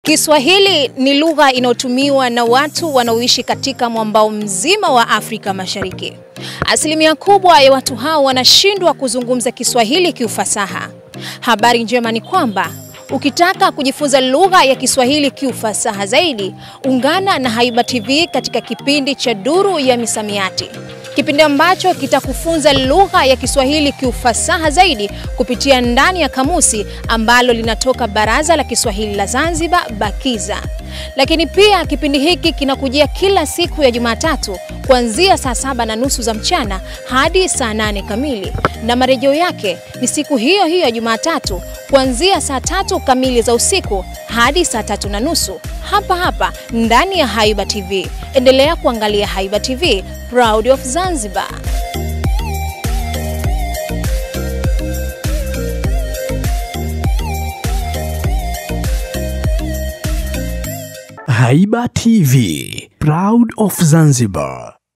Kiswahili ni lugha inayotumiwa na watu wanaoishi katika mwambao mzima wa Afrika Mashariki. Asilimia kubwa ya watu hao wanashindwa kuzungumza Kiswahili kiufasaha. Habari njema ni kwamba ukitaka kujifunza lugha ya Kiswahili kiufasaha zaidi, ungana na Haiba TV katika kipindi cha Duru ya Misamiati, kipindi ambacho kitakufunza lugha ya Kiswahili kiufasaha zaidi kupitia ndani ya kamusi ambalo linatoka Baraza la Kiswahili la Zanzibar BAKIZA. Lakini pia kipindi hiki kinakujia kila siku ya Jumatatu kuanzia saa saba na nusu za mchana hadi saa nane kamili, na marejeo yake ni siku hiyo hiyo ya Jumatatu kuanzia saa tatu kamili za usiku hadi saa tatu na nusu hapa hapa ndani ya Haiba TV. Endelea kuangalia Haiba TV, proud of Zanzibar. Haiba TV, proud of Zanzibar.